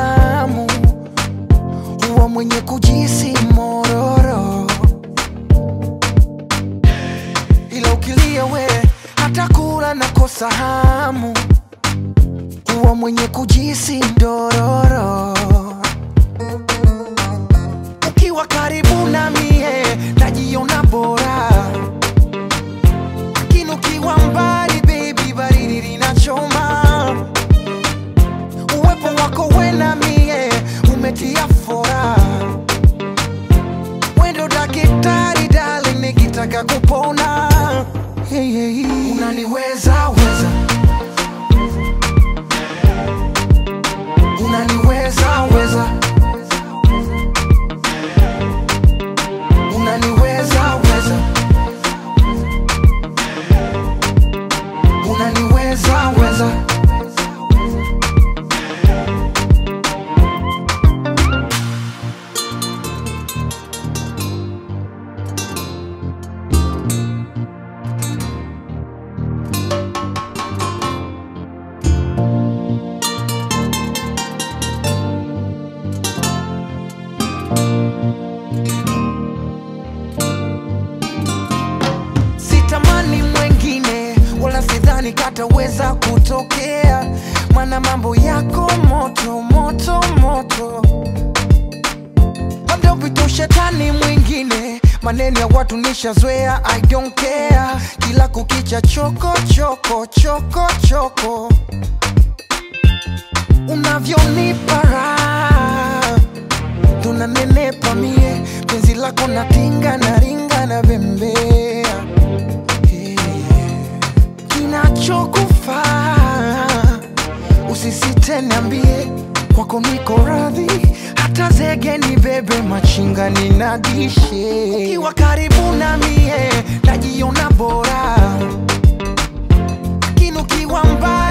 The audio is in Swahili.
hamu, huwa mwenye kujisi mororo, ila ukilia we hata kula nakosa hamu, huwa mwenye kujisi dororo. Ukiwa karibu na mie najiona bora, lakini ukiwa mbali baby, baridi linachoma. Uwepo wako we na mie umetia fora, wendo daktari darling, nikitaka kupona hey, hey, hey. Unaniweza weza, unaniweza weza, unaniweza weza, unaniweza weza. sitamani mwengine wala sidhani kataweza kutokea mana mambo yako moto moto moto labda upite shetani mwingine maneno ya watu nishazoea i don't care kila kukicha choko choko choko choko unavyonipa raha tunanenepa mie penzi lako natinga na ringa na bembea kinachokufaa usisite niambie kwako niko radhi hata zege ni bebe machinga ninadishe ukiwa karibu na mie najiona bora lakini ukiwa mbali